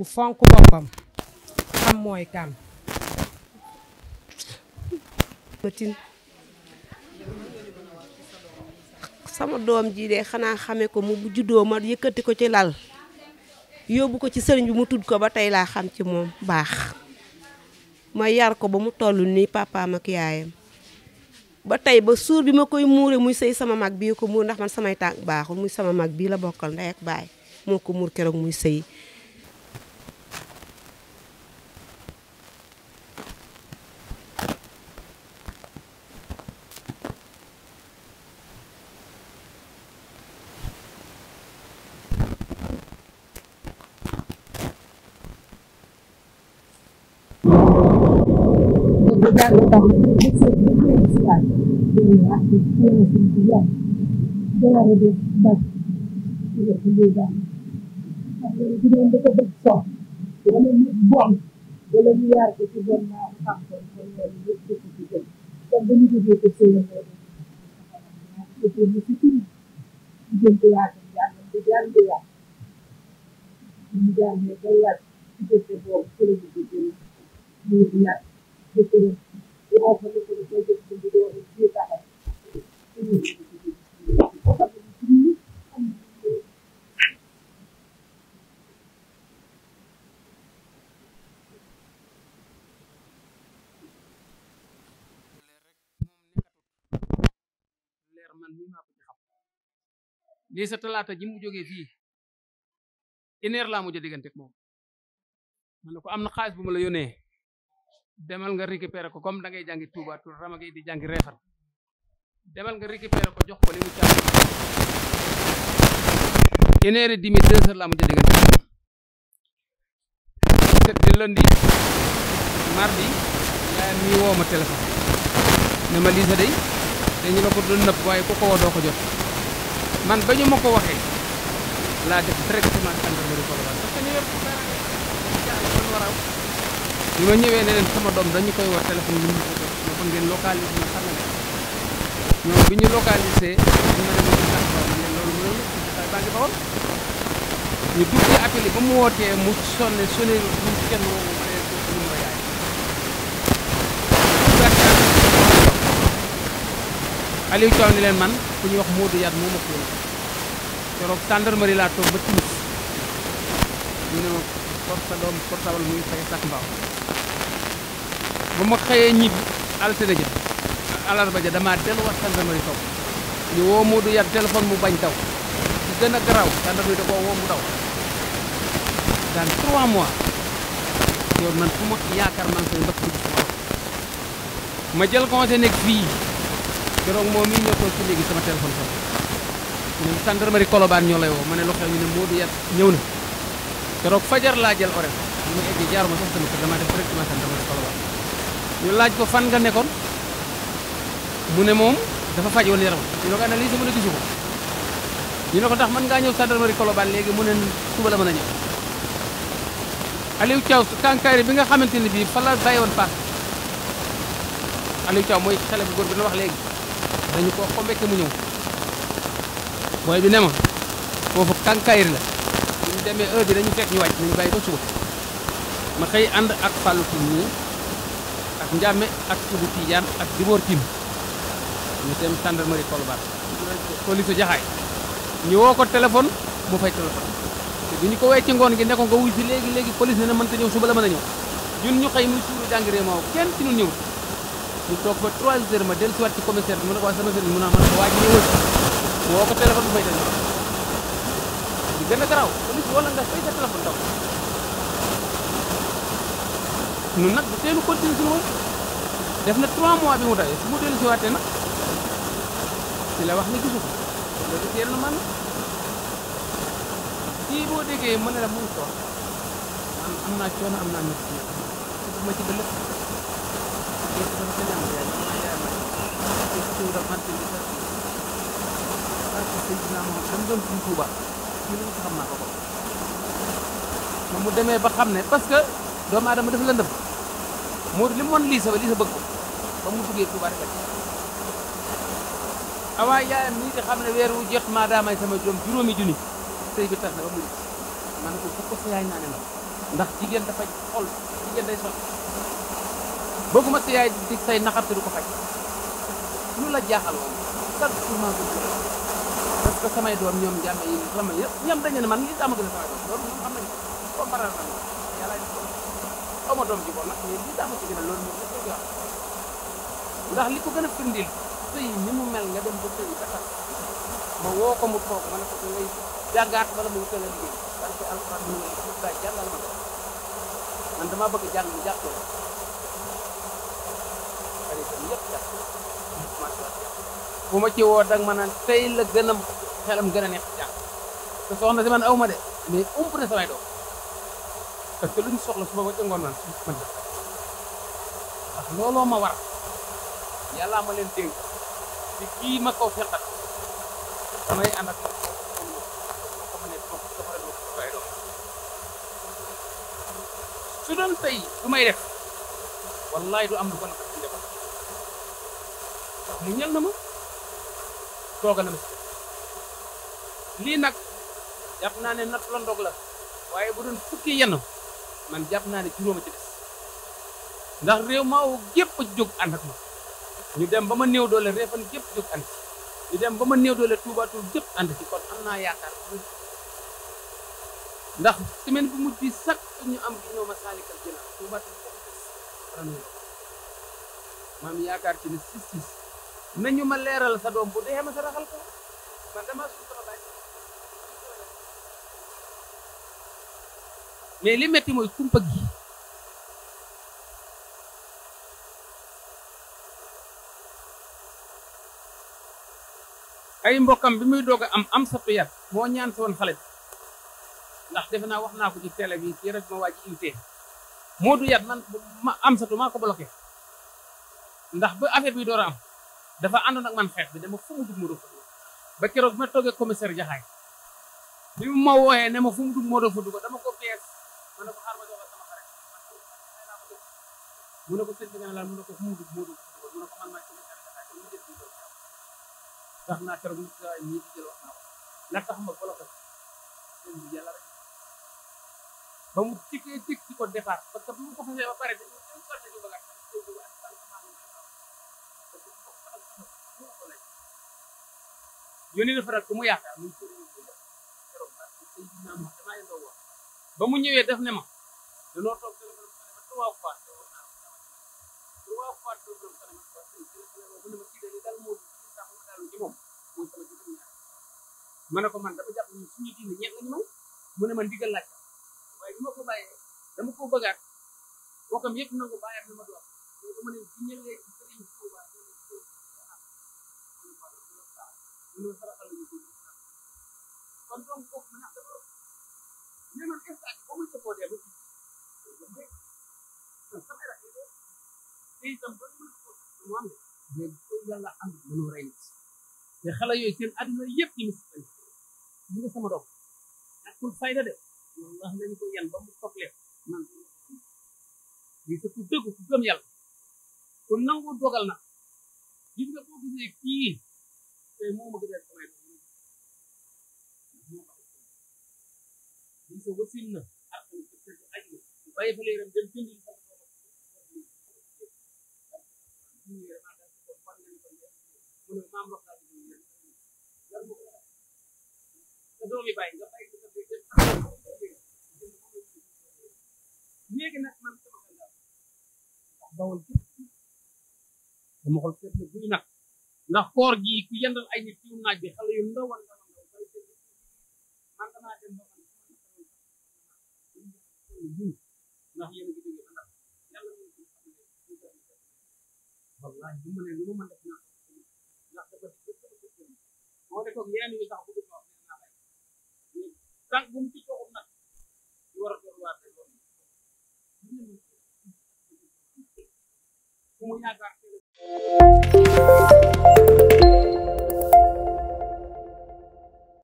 bu fonk boppam xam mooy kan matin sama doom ji de xanaa xame ko mu bu juddoo ma yëkkati ko ci lal yóbbu ko ci sëriñ bi mu tudd ko ba tey laa xam ci moom baax ma yar ko ba mu toll nii papaam ak yaayam ba tey ba suur bi ma koy muure muy sëy sama mag bii ko muur ndax man samay tànk baaxul muy sama mag bii la bokkal ndey ak baay moo ko muur keroog muy sëy leer man mii maa ko ci xam lii sa talaata ji mu jógee fii une heure laa mujj a diggante ak moom ma ne ko am na xaalis bu ma la yónnee demal nga récupérer ko comme da ngay jàngi Touba Tour rama ngay di jàngi reefar demal nga récupérer ko jox ko li mu caabi une heure et demie deux heures laa mujj a diggante ak moom te lundi mardi yaayam mi woo ma téléphone ne ma lii sa day dañu la ko doon nëpp waaye ku ko woo doo ko jot man ba ñu ma ko waxee laa def directement gendarmerie Colobane parce que ñu yor man war a bi ma ñëwee ne leen sama doom dañu koy war téléphone bi ñu ko jot ma ko ngeen localisé ma xam ne ñoom bi ñu localisé ñu ma ne ma ci sax waaw ne loolu mënul xay baa ngi bawol ñu duggee appel ba mu wootee mu sonne sonné ñu kenn woo ma ne ko ñu ma yaay Aliou Thiaw ni leen man ku ñuy wax Modou Yat moo ma ko yónnee keroog gendarmerie laa toog ba timis ñu ne ma for sa doom portable mu ngi fay sax mbaaw ba ma xëyee ñibbi altine ja alarba ja damaa delluwaat gendarmerie toog ñu woo Modou Yat téléphone mu bañ daw ci gën a garaaw gendarmerie da koo woo mu daw dans trois mois yow man fu ma yaakaar maa ngi koy mbëkk dugg sama oto ma jël conseil nekk fii keroog moom mii ñoo toog ci léegi sama téléphone sax ñu ne gendarmerie Colobane ñoo lay woo ma ne lu xew ñu ne Modou Yat ñëw na keroog fajar laa jël horaire ñu ma eggee jaaruma sax sama kër dama def directement gendarmerie Colobane ñu laaj ko fan nga nekkoon mu ne moom dafa faj woon yaram ñu ne ko analyse mu ne gisu ko ñu ne ko ndax mën ngaa ñëw gendarmerie Colobane léegi mu ne suba la mën a ñëw Aliou Thiaw kankayri bi nga xamante ne bii fa la bàyyi woon paas Aliou Thiaw mooy xale bu góor bi na wax léegi dañu ko xombeke mu ñëw booy bi ne ma foofu kankayri la bu ñu demee heure bi dañu fekk ñu wàcc nañu bàyyi ba suba ma xëy ànd ak Fallou Tine nii ak Ndiame ak Ibou Tidiane ak Dibor Tine ñu dem gendarmerie Colobane police jaxaay ñu woo ko téléphone mu fay téléphone te bu ñu ko wee ci ngoon gi ne ko nga wuy si léegi léegi police ne na mënta ñëw suba la mën a ñëw ñun ñu xëy muy suuru jàngi réew maaw kenn ci ñun ñëw ñu toog ba 3 heures ma dellu si waat ci commissaire bi mu ne ko waa sama sëriñ mu ne ma ne ko waa ji ñëwal mu woo ko téléphone bu fay téléphone di gën a garaaw police wala nga fay sa téléphone daw ñun nag bu teelu continuer suñu woon def na 3 mois bi mu dawee su mu dellu si waatee nag ci la wax ni gisu ko loolu teel na man kii boo déggee mën na la mu ngi toog am am naa coono am naa métti ci ma ci ba lépp lépp dafa gën a am yaay ma yaay ma te ci da fante bi sax parce que sëñ naa moom dama doon suñ Tuuba ñu lu xam naa ko ko moom mu demee ba xam ne parce que doomu aadama dafa lëndëm moo li mu woon lii sa ba lii sa bëgg ko ba mu duggee Tuuba rek awaa yaayam nii di xam ne weer wu jot maa daamay sama doom juróomi junni sëy bi tas na ba mu man ko bu ko sa yaay naa ne la ku ndax jigéen dafay xol jigéen day sol bëgguma sa yaay di say naxar te du ko faj lu la jaaxal woon chaque jour maa ngi koy parce que samay doom ñoom jàmme yi sama yëpp ñoom dañu ne man lii daa ma gën a samay doom loolu moom xam nañu ko comme baral na yàlla def ko xaw ma doom ji bon nag mais lii daa ma ci gën a loolu moom dafa koy wax ndax li ko gën a firndil sëy ni mu mel nga dem ba sëy ba tax ma woo ko mu toog ma ne ko da ngay jàngaat wala mu wutal a liggéey parce que alxuraan mu ne ma daay jàngal ma ko man damaa bëgg jàng mu jàppale xaritam yëpp jàpp bu ma ci woo dag ma naan tey la gën a xelam gën a neex jàng te soxna si man aw ma de mais ump na samay doom parce que lu ñu soxla suba ba ca ngoon man man ndax looloo ma war yàllaa ma leen dénk ci kii ma kaw fexat damay ànd ak moom ko ma ne moom dafa la doon samay doom su doon tey du may def wallaay du am lu ko naqar ci njaboot mu ñal na ma toogal na ma si lii nag jàpp naa ne natt la ndog la waaye bu doon fukki yenn man jàpp naa ne juróoma ci des ndax réew maa woo gépp jóg ànd ak ma ñu dem ba ma néew doole reefan gépp jóg ànd ci ñu dem ba ma néew doole tuubaatul gépp ànd ci kon am naa yaakaar ndax semaine bu mujj bi sax ñu am gi ñëw ma saalikal jëna tuubaatul gépp des maam yaakaar ci ne sis sis nañu ma leeral sa doom bu dee ma sa raxal ko man dama suuf sama baay mais li metti mooy kumpa gi ay mbokkam bi muy doog a am am sa yat moo ñaan si woon xale bi ndax defe naa wax naa ko ci télé bi ci rajo ma waa ji invité moo du yat man ma am satu maa ko bloqué ndax ba affaire bi door a am dafa àndoon ak man xeex bi dama fu mu dugg moo doo fa dugg ba keroog bi ma toogee commissaire jaxaay bi mu ma wooyee ne ma fu mu dugg moo doo fa dugg dama ko fees ma ne ko xaar ma jox sama xarit mu ne ko sëñ bi nga ne la mu ne ko fu mu dugg moo doo fa dugg mu ne ko man maay commissaire jaxaay kon mu jël bi tax naa keroog mu sa ñii di jël wax naa ko la tax ma bloqué sëñ bi yàlla rek ba mu tikkee tikk ci ko départ parce que bu mu ko fasee ba pare dañu dañu ko dañu bëgg yónni na faral ku mu yaakaar muy sëriñ bi keroog damaa yëngoo wax ba mu ñëwee def ne ma danoo toog téléphone ba trois fois trois fois téléphone mu ne ma kii de dal moo sax mu dalu ci moom mooy sama ci ñaar ma ne ko man dama jàpp ni suñu diine ñeent lañu may mu ne ma ndigal laaj waaye bi ma ko bàyyee dama ko bëggaat bokkam yëpp nangu bàyyaat na ma doon mais dama ne bu ñëwee ci sëriñ Tuuba ñu saraxal ñu ko kon donc foofu ma dafa mais man instant ba muy sopoo dee ba ci sama rakk yi te itam ba mu mu am mais ko yàlla am mënoo rey nit te xale yooyu seen àdduna yëpp ci mis mu nga sama doom ñàkkul fayda de wallahi lañu ko yan ba mu soplee man lii sa ku dëgg ku gëm yàlla ku nangu dogal na gis nga boo gisee kii te moo ma gën a samay doom lii sa wasin na ak aj na bàyyi fa leeram dem jënd li sama mu ne maam rox laa sa doomi bàyyi nga bàyyi ko sa léegi nag man sama xel daal ndax bawal dama xol seet na buy nag ndax koor gi ku yendal ay nit ci naaj bi xale yu ndaw a ndaw ndaw bay man damaa dem ba man ndax yéen a ngi jógee ba ndax yàlla ñu ngi wallahi bu ma ne lu ma mën def naa ndax dafa moo de koog yeneen yi sax bëgg ko wax naa lay tànk bu mu ci toogul nag ñu war a door waar rek fu mu yaakaar